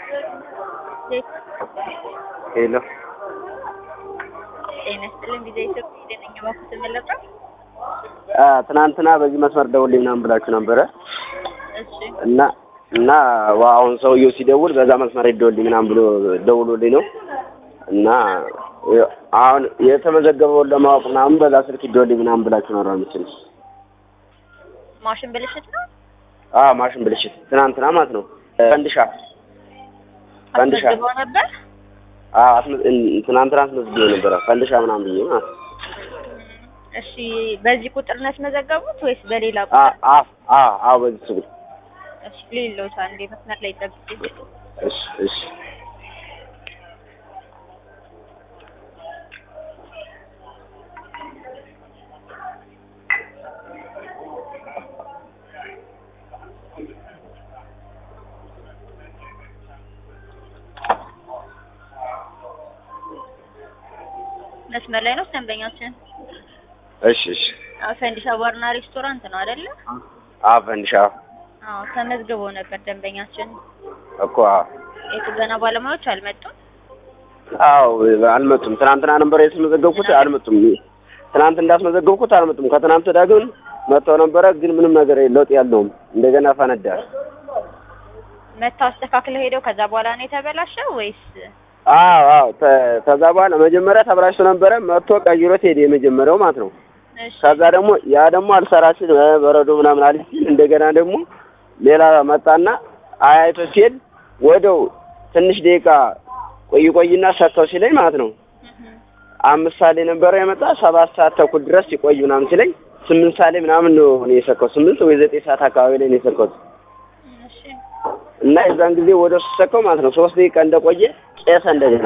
ሄሎ ጤና ይስጥልኝ ጊዜ ኢትዮጵያ ጤነኛ ባኩ ተመለቀ ትናንትና በዚህ መስመር ደውልልኝ ምናምን ብላችሁ ነበረ እሺ እና እና ዋ አሁን ሰውየው ሲደውል በዛ መስመር ይደውልልኝ ምናምን ብሎ ደውሎልኝ ነው እና አሁን የተመዘገበውን ለማወቅ ምናምን በዛ ስልክ ይደውልልኝ ምናምን ብላችሁ ነው የምችል ማሽን ብልሽት ነው አዎ ማሽን ብልሽት ትናንትና ማለት ነው ፈንድሻ ፈንድሻ አስመዝግበው ነበር አዎ አስመ- ትናንትና አስመዝግቤ ነበረ ፈንድሻ ምናምን ብዬ ማለት ነው እሺ በዚህ ቁጥር ነው ያስመዘገቡት ወይስ በሌላ አ ቁጥር አ አ አዎ በዚህ ስልክ እሺ ሌሎች አንዴ መስመር ላይ ጠብቁ እሺ እሺ መስመር ላይ ነው ደንበኛችን እሺ እሺ አዎ ፈንዲሻ ባርና ሬስቶራንት ነው አይደለ አዎ ፈንድሻ አዎ ተመዝግበው ነበር ደንበኛችን እኮ አዎ የጥገና ባለሙያዎች አልመጡም አዎ አልመጡም። ትናንትና ነበር የተመዘገብኩት አልመጡም። ትናንት እንዳስመዘገብኩት አልመጡም። ከትናንት ወዲያ ግን መጥተው ነበረ፣ ግን ምንም ነገር ለውጥ ያለውም እንደገና ፈነዳ። መጥተው አስተካክለው ሄደው ከዛ በኋላ ነው የተበላሸው ወይስ አዎ አዎ ተ- ከዛ በኋላ መጀመሪያ ተበላሽቶ ነበረ፣ መጥቶ ቀይሮት ሄደ የመጀመሪያው ማለት ነው። እሺ ከዛ ደግሞ ያ ደግሞ አልሰራ ሲል እ በረዶ ምናምን አለ ሲል እንደገና ደግሞ ሌላ መጣና አያይቶ ሲሄድ ወደው ትንሽ ደቂቃ ቆይ ቆይና ሰጥተው ሲለኝ ማለት ነው እህ አምስት ሰዓት ላይ ነበረ የመጣ ሰባት ሰዓት ተኩል ድረስ ሲቆይ ምናምን ሲለኝ ስምንት ሰዓት ላይ ምናምን ነው እኔ የሰካሁት ስምንት ወይ ዘጠኝ ሰዓት አካባቢ ላይ ነው የሰካሁት እሺ እና የዛን ጊዜ ወደ እሱ ሰካው ማለት ነው ሶስት ደቂቃ እንደቆየ ቄሰ እንደገና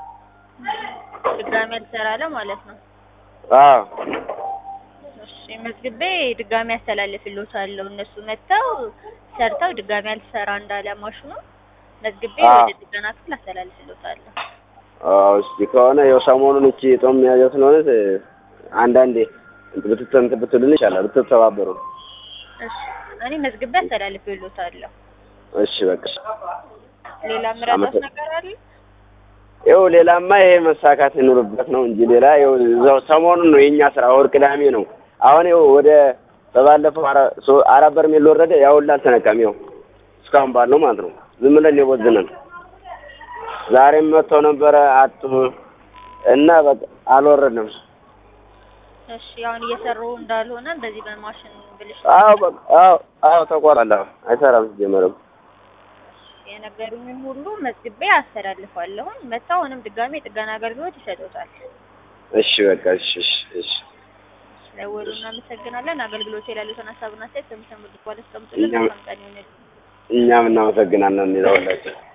ድጋሚ አልሰራለ ማለት ነው አዎ እሺ መዝግቤ ድጋሚ አስተላልፍልዎታለሁ እነሱ መጥተው ሰርተው ድጋሚ አልሰራ እንዳለ ማሽኑ መዝግቤ አዎ። ወደ ጥገና ክፍል አስተላልፍልዎታለሁ አዎ እስኪ ከሆነ ያው ሰሞኑን እቺ ጦም መያዣ ስለሆነ አንዳንዴ ብትተንት ብትሉን ይቻላል ብትተባበሩ እሺ እኔ መዝግቤ አስተላልፍልዎታለሁ እሺ በቃ ሌላ ምራጣት አመሰግ- ነገር አለ ይኸው ሌላማ ይሄ መሳካት ይኑርበት ነው እንጂ ሌላ ይኸው እዛው ሰሞኑን ነው የኛ ስራ ወር ቅዳሜ ነው አሁን ይኸው ወደ በባለፈው አራ- ሶ- አራት በርሜል ወረደ ያው ሁላ አልተነካም ይኸው እስካሁን ባለው ማለት ነው ዝም ብለን የቦዝነን ዛሬም መጥተው ነበረ አጡ እና በቃ አልወረድንም እሺ አሁን እየሰሩ እንዳልሆነ በዚህ በማሽን ብልሽ አዎ በቃ አዎ አዎ ተቋራላ አይሰራም ሲጀመርም የነገሩኝን ሁሉ መዝግቤ አስተላልፋለሁ መጥተው አሁንም ድጋሚ የጥገና አገልግሎት ይሰጡታል እሺ በቃ እሺ እሺ እሺ ስለወሉ እናመሰግናለን አገልግሎት የላሉትን ሀሳብና ሴት በምሰሙ ድጓ አስቀምጡልን እኛም- መልካም ቀን ይሁንልን እኛም እናመሰግናለን ይለውላችሁ